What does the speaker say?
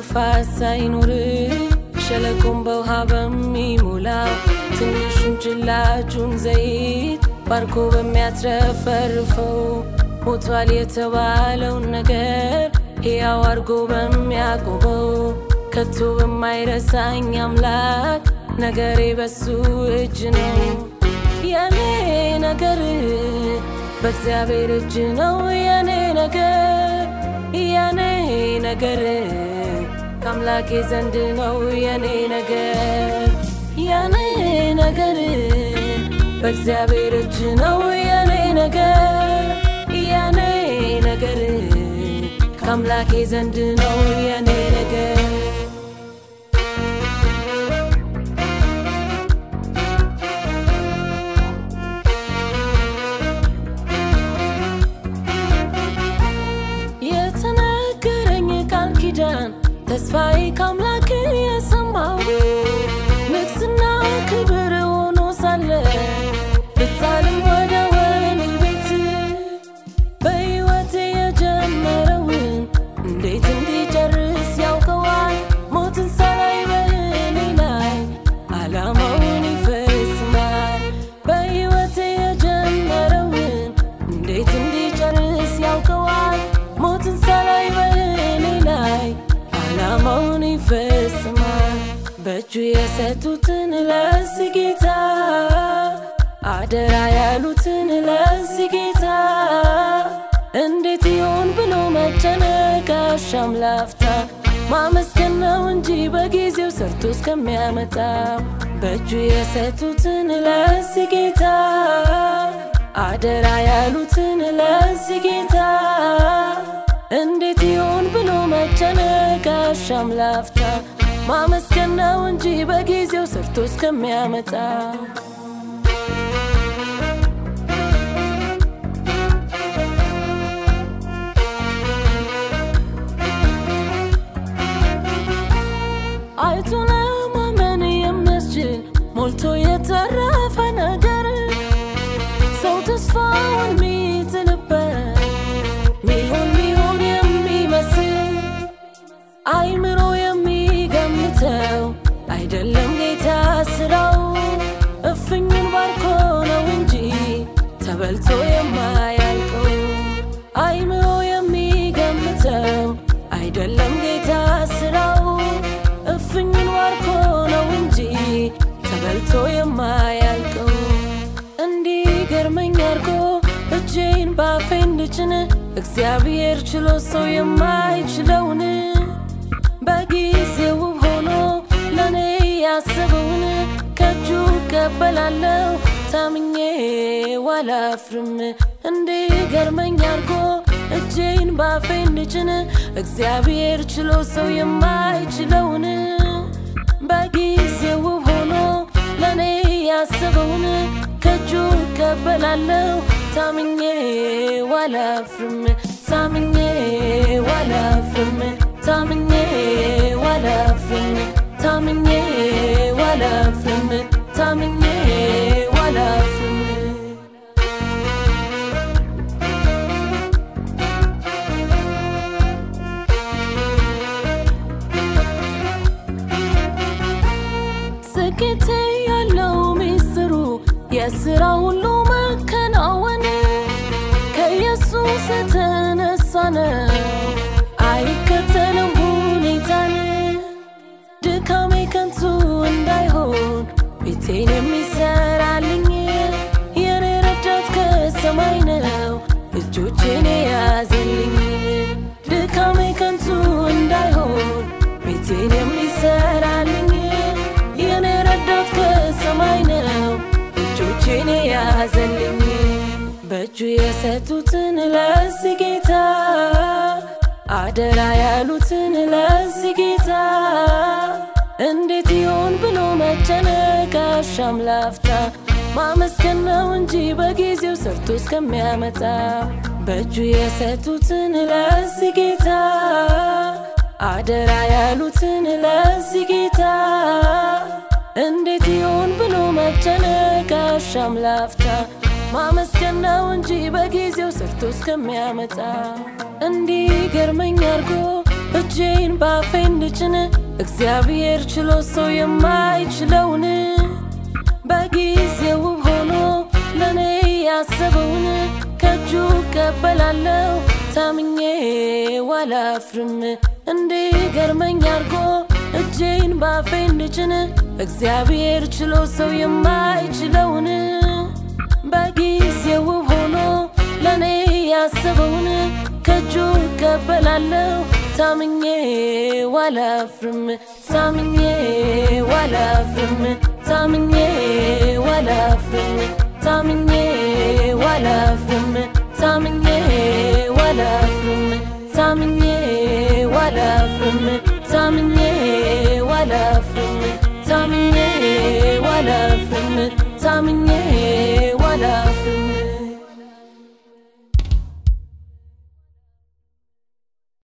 እንቅፋት ሳይኖር ሸለቆን በውሃ በሚሞላው ትንሹን ጭላጩን ዘይት ባርኮ በሚያትረፈርፈው ሞቷል የተባለውን ነገር ሕያው አርጎ በሚያቆመው ከቶ በማይረሳኝ አምላክ ነገሬ በሱ እጅ ነው። የኔ ነገር በእግዚአብሔር እጅ ነው። የኔ ነገር የኔ ነገር ከአምላኬ ዘንድ ነው። የኔ ነገር የኔ ነገር በእግዚአብሔር እጅ ነው። የኔ ነገር የኔ ነገር ከአምላኬ ዘንድ ነው። የኔ ነገር የተነገረኝ ቃል ኪዳን ተስፋዬ ከአምላክ የሰማው ንግስና ክብር ሆኖ ሳለ ብጣልም ወደ ወህኒ ቤት በሕይወቴ የጀመረውን እንዴት እንዲጨርስ ያውቀዋል። ሞትን ሳላይ በእኔ ላይ ዓላማውን ይፈጽማል። በሕይወቴ የጀመረውን እንዴት እንዲጨርስ ያውቀዋል። ሞትን ሳላይ በእኔ ላይ ዓላማውን ይፈጽማል። በእጁ የሰጡትን ለዚህ ጌታ አደራ ያሉትን ለዚህ ጌታ እንዴት ይሆን ብሎ መጨነቅ አሻም ላፍታ ማመስገን ነው እንጂ በጊዜው ሰርቶ እስከሚያመጣ በእጁ የሰጡትን ለዚህ ጌታ አደራ ያሉትን ለዚህ ጌታ እንዴት ይሆን ብሎ መጨነቅ አሻም ላፍታ ማመስገን ነው እንጂ በጊዜው ሰርቶ እስከሚያመጣ አይቶ ለማመን የሚያስችል ሞልቶ የተረፈ ነገር ሰው ተስፋውን ሚጥልበት ሚሆን ሚሆን የሚመስል አይምሮ የሚገምተው አይደለም ጌታ ስራው እፍኙን ባርኮ ነው እንጂ ተበልቶ የማያልቀው አይምሮ የሚገምተው አይደለም ጌታ ስራው እፍኙን ባርኮ ነው እንጂ ተበልቶ የማያልቀው እንዲገርመኝ አርጎ እጄን ባፌ እንድጭን እግዚአብሔር ችሎ ሰው የማይችለውን በጊዜው ውብ ሆኖ ለእኔ ያሰበውን ከእጁ እቀበላለሁ ታምኜ ዋላፍርም እንዲገርመኝ አርጎ እጄን ባፌ እንድጭን እግዚአብሔር ችሎ ሰው የማይችለውን በጊዜው ውብ ሆኖ ለእኔ ያሰበውን ከእጁ እቀበላለሁ ታምኜ ዋላፍርም ታምኜ ዋላፍርም ታምኜ ዋላፍርም ታምኜ ዋላፍርም ታምኜ ዋላፍርም ስኬቴ ያለው ሚስጥሩ የስራ ሁሉ መከናወን ከኢየሱስ የተነሳ ነው። አይከተልም ሁኔታን ድካሜ ከንቱ እንዳይሆን ቤቴን የሚሰራልኝ የኔ ረዳት ከሰማይ ነው እጆቼን የያዘልኝ ድካሜ ከንቱ እንዳይሆን ቤቴን የሚሰራልኝ የኔ ረዳት ከሰማይ ነው እጆቼን የያዘልኝ በእጁ የሰጡትን ለዚህ ጌታ አደራ ያሉትን ለዚህ ጌታ እንዴት ይሆን ብሎ መጨነቅ አሻም ላፍታ ማመስገን ነው እንጂ በጊዜው ሰርቶ እስከሚያመጣ በእጁ የሰጡትን ለዚህ ጌታ አደራ ያሉትን ለዚህ ጌታ እንዴት ይሆን ብሎ መጨነቅ አሻም ላፍታ ማመስገን ነው እንጂ በጊዜው ሰርቶ እስከሚያመጣ እንዲገርመኝ አርጎ እጄን ባፌ እንድጭን እግዚአብሔር ችሎ ሰው የማይችለውን በጊዜው ውብ ሆኖ ለእኔ ያሰበውን ከእጁ ቀበላለው ታምኜ ዋላፍርም እንዲገርመኝ አርጎ እጄን ባፌ እንድጭን እግዚአብሔር ችሎ ሰው የማይችለውን በጊዜው ውብ ሆኖ ለእኔ ያሰበውን ከእጁ ቀበላለው ታምኜ ዋላፍርም ታምኜ ዋላፍርም ታምኜ ዋላፍርም ታምኜ ዋላፍርም ታምኜ ዋላፍርም ታምኜ ዋላፍርም ታምኜ ዋላፍርም ታምኜ ዋላፍርም ታምኜ